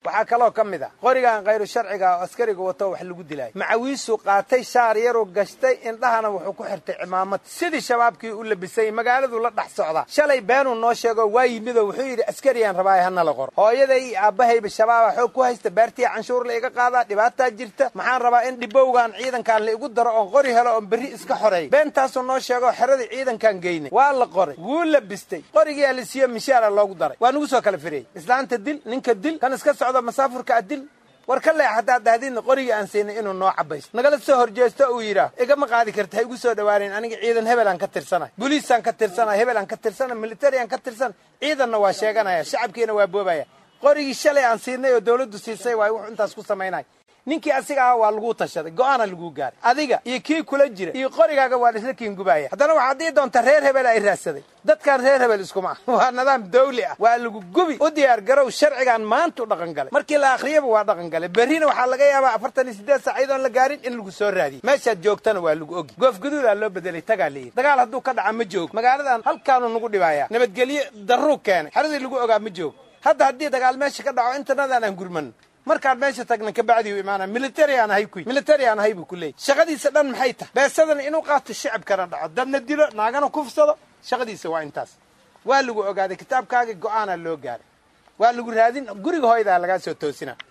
waxaa kaloo ka mid ah qorigan khayru sharciga oo askariga wato wax lagu dilaayo macawiisuu qaatay shaar yaruu gashtay indhahana wuxuu ku xirtay cimaamad sidii shabaabkii u labisay magaaladuu la dhex socdaa shalay beenuu noo sheego waa yimidoo wuxuu yidhi askariyaan rabaaye hanala qoro hooyaday iyo aabbahayba shabaaba xoog ku haysta baartiya canshuur la iga qaadaa dhibaataa jirta maxaan rabaa in dhibowgan ciidankaan la igu daro oon qori helo oon berri iska xoreey beentaasuu noo sheego xeradii ciidankaan geynay waa la qoray wuu labistay qorigiyaa la siiyo mishaara loogu daray waa nagu soo kala firiyey islaanta dil ninka dil kan iska socdo masaafurka a dil war ka leex haddaad dahdidna qorigii aan siinay inuu noo cabaysto nagala soo horjeesto uu yidhaah igama qaadi karta ha igu soo dhawaanayn aniga ciidan hebelaan ka tirsanay boliisaan ka tirsanay hebelaan ka tirsanay militariaan ka tirsanay ciidanna waa sheeganaya shacabkiina waa boobaya qorigii shalay aan siinay oo dawladdu siisay waay wuxuu intaas ku samaynaya ninkii asiga aha waa laguu tashaday go-aana laguu gaaray adiga iyo kii kula jira iyo qorigaaga waa isla kiingubaya haddana waxaad dii doontaa reer hebel ay raadsaday dadkan reer hebel iskuma ah waa nidaam dawli ah waa lagu gubi u diyaar garow sharcigan maanta u dhaqan galay markii la akhriyaba waa dhaqan galay berrina waxaa laga yaabaa afartan iyo siddeed saac iyadoon la gaarin in lagu soo raadiyo meeshaad joogtana waa lagu ogi goofgaduudaa loo bedelay tagaa layidhi dagaal hadduu ka dhaca ma joogo magaaladan halkaanu nagu dhibaaya nabadgelyo darruu keenay xeradii lagu ogaa ma joogo hadda haddii dagaal meesha ka dhaco internadan aan gurmano markaan meesha tagna kabacdi u imaana military aan ahay kuy military aan ahay buu ku leeyay shaqadiisa dhan maxay tahay beesadana inuu qaato shicibkana dhaco dadna dilo naagana kufsado shaqadiisa waa intaas waa lagu ogaaday kitaabkaagii go-aanaa loo gaaray waa lagu raadin guriga hooydaa lagaa soo toosina